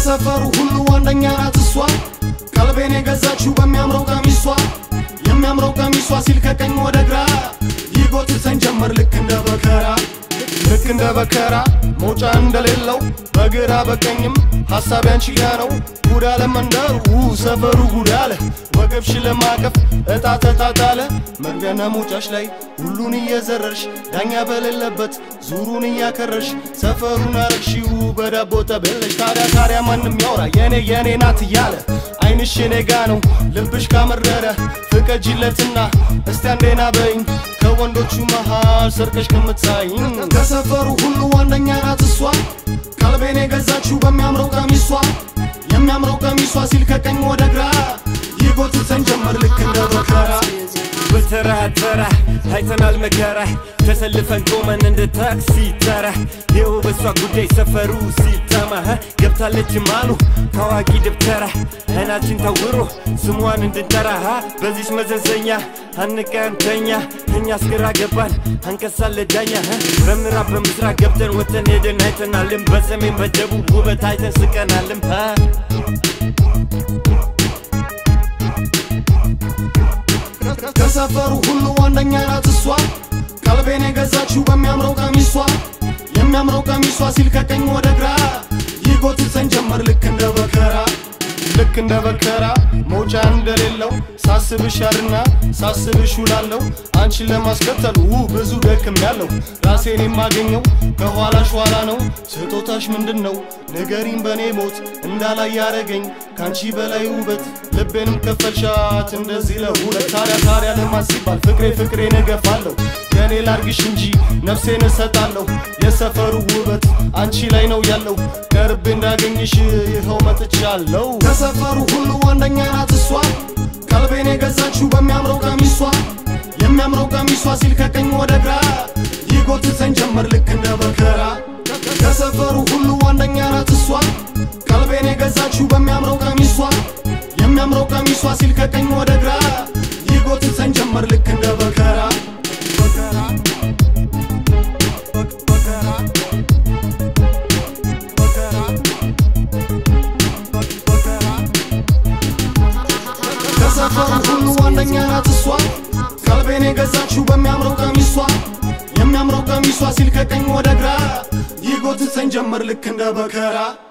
ከሰፈሩ ሁሉ አንደኛ ናት እሷ ቀልቤን የገዛችው በሚያምረው ቀሚሷ የሚያምረው ቀሚሷ ሲል ከቀኝ ወደ ግራ ይጎትተን ጀመር ልክ እንደ በከራ ልክ እንደ በከራ መውጫ እንደሌለው በግራ በቀኝም ሐሳብ ያንቺ ጋ ነው ጉድ አለ መንደሩ ሰፈሩ ጉድ አለ ወገብሽ ለማቀፍ እጣ ተጣጣለ መግቢያና መውጫሽ ላይ ሁሉን እየዘረርሽ ዳኛ በሌለበት ዙሩን እያከረሽ ሰፈሩን አረግሺው በዳቦ ጠበለሽ ታዲያ ታዲያ ማንም ያውራ የኔ የኔ ናት እያለ አይንሽ የኔ ጋ ነው ልብሽ ካመረረ ፍቀጂለትና እስቲ አንዴና በይኝ ከወንዶቹ መሃል ሰርቀሽ ከምትሳይኝ ከሰፈሩ ሁሉ አንደኛ ናት እሷ ቀልቤን የገዛችው በሚያምረው ቀሚሷ የሚያምረው ቀሚሷ ሲል ከቀኝ ወደ ግራ ይጎትተን ጀመር ልክ እንደ በከራ በተራ ተራ አይተናል መከራ ተሰልፈን ቆመን እንደ ታክሲ ተራ ይኸው በሷ ጉዳይ ሰፈሩ ሲተማ ሀ፣ ገብታለች ማሉ ታዋቂ ደብተራ አይናችን ታውሮ ስሟን እንድንጠራ ሀ፣ በዚች መዘዘኛ አንቀንተኛ እኛ አስገራ ገባን አንቀሳለ ዳኛ ሀ፣ በምዕራብ በምስራቅ ገብተን ወተን ሄደን አይተናልም በሰሜን በደቡብ ውበት አይተን ስቀናልም ሀ ከሰፈሩ ሁሉ አንደኛ ናት እሷ ቀልቤን የገዛችው በሚያምረው ቀሚሷ የሚያምረው ቀሚሷ ሲል ከቀኝ ወደ ግራ ይጎትተን ጀመር ልክ እንደ በከራ ልክ እንደ በከራ መውጫ እንደሌለው ሳስብሽ ያድና ሳስብሽ ውላለሁ አንቺን ለማስከተል ው ብዙ ደክም ያለው ራሴን የማገኘው ከኋላሽ ኋላ ነው ስጦታሽ ምንድን ነው ንገሪኝ በእኔ ሞት እንዳላይ ያረገኝ ከአንቺ በላይ ውበት ልቤንም ከፈልሻት እንደዚህ ለሁለት ታዲያ ታዲያ ለማን ሲባል ፍቅሬ ፍቅሬን እገፋለሁ የእኔ ላርግሽ እንጂ ነፍሴን እሰጣለሁ የሰፈሩ ውበት አንቺ ላይ ነው ያለው ቀርቤ እንዳገኝሽ ይኸው መጥቻለሁ ከሰፈሩ ሁሉ አንደኛ ናት እሷ ቀልቤን የገዛችው በሚያምረው ቀሚሷ የሚያምረው ቀሚሷ ሲል ከቀኝ ወደ ግራ ይጎትተን ጀመር ልክ እንደ በከራ ከሰፈሩ ሁሉ አንደኛ ናት እሷ ቀልቤን የገዛችው በሚያምረው ቀሚሷ የሚያምረው ቀሚሷ ሲል ከቀኝ ወደ ግራ ይጎትተን ጀመር ልክ እንደ በከራ በከራ በከራ በከራ በከራ ከሰፈሩ ሁሉ አንደኛ ናት እሷ ቀልቤን የገዛችው በሚያምረው ቀሚሷ የሚያምረው ቀሚሷ ሲል ከቀኝ ወደ ግራ ይጎትተን ጀመር ልክ እንደ በከራ